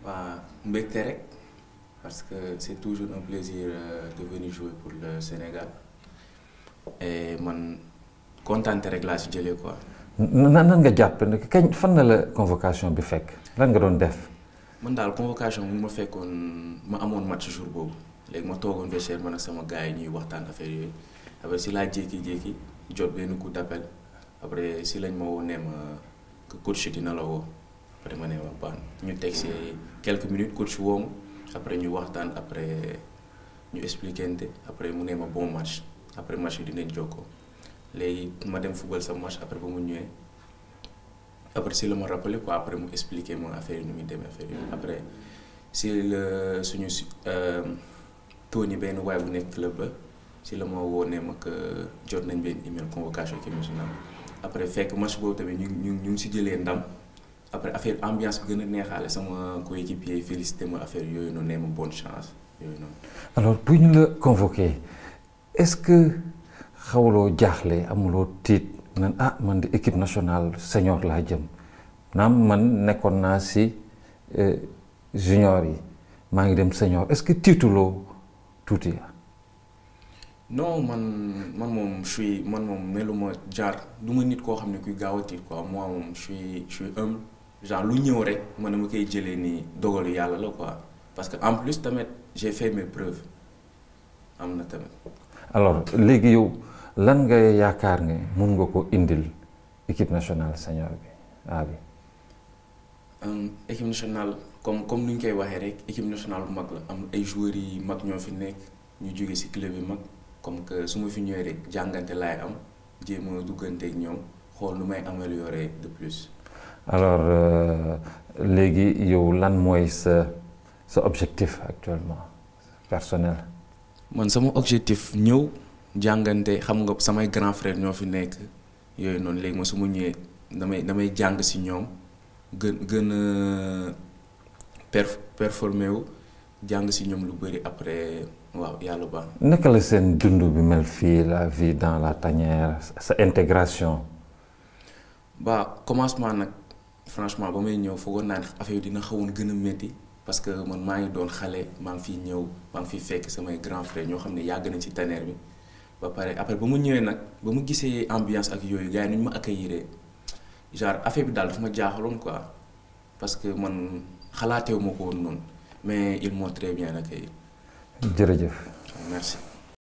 waa mbégte rek parce que c'est toujours un plaisir euh, de venir jouer pour le Sénégal et man kontaan rek laa si jëlee quoi. nan nan nga jàpp ne kañ fan na la convocation bi fekk lan nga doon def. man daal convocation mu ma fekkoon ma amoon match jour boobu léegi ma toogoon vestiaire man ak sama gars yi ñuy waxtaan affaire yooyu après si laa jékki-jékki jot benn coup d'appel après si lañ ma woo nee ma que coach dina la woo après ma ne ma baax ñu teg si quelques minutes coach woo ma après ñu waxtaan après ñu expliquente après mu ne ma bon match après match yi dinañ jokkoo léegi ma dem football sa match après ba mu ñëwee. après si la ma rappelé quoi après mu expliqué ma affaire yi nu muy demee affaire yi après si la suñu si tooñi benn waay bu nekk club ba si la ma woo ne ma que jot nañ benn email convocation équipe nationale après fekk match boobu tamit ñu ñu ñu ngi si jëlee ndam après affaire ambiance bi gën a neexaale sama coéquipier félicité ma affaire yooyu noonu nee ma bonne chance yooyu noonu. alors bu ñu la convoqué est-ce que xawloo jaaxle amuloo tiit. nan ah man di équipe nationale senior laa jëm naam man nekkoon naa si junior yi maa ngi dem senior est-ce que tiituloo tuuti. non man man moom je suis man moom meluma jaar du ma nit koo xam ne kuy gaaw a tiit quoi moi moom je suis je suis humble genre lu ñëw rek man dama koy jëlee ni dogalu yàlla la quoi parce que en plus tamit j'ai fait mes preuves am na tamit. alors léegi yow. lan nga yaakaar ne mun nga ko indil équipe nationale senior bi A bi. équipe nationale comme comme ni ñu koy waxee rek équipe nationale bu mag la am ay joueurs yi mag ñoo fi nekk ñu jóge ci club yi mag comme que su ma fi ñëwee rek jàngante laay am jéem a dugganteeg ñoom xool nu may améliorer de plus. alors léegi yow lan mooy sa sa objectif actuellement personnel. man sama objectif ñëw. jàngante xam nga samay grand frère ñoo fi nekk yooyu noonu léegi ma su ma ñëwee damay damay jàng ci ñoom gën gën a perf performé wu jàng ci ñoom lu bari après waaw yàlla baax naka la seen dund bi mel fii la vie dans la tanière sa intégration. ba commencement nag franchement ba may ñëw foogoon naa ne affaire yi dina xawoon gën a métti parce que man maa ngi doon xale maa ngi fiy ñëw maa ngi fiy fekk samay grand frère ñoo xam ne yàgg nañ ci tanière bi. ba pare après ba mu ñëwee nag ba mu gisee ambiance ak yooyu gars yi nu ñu ma accueillir genre affaire bi daal dafa ma jaaxaloon quoi parce que man xalaatewu ma ko woon noonu mais ils m'ont très bien accueilli. jërëjëf. merci.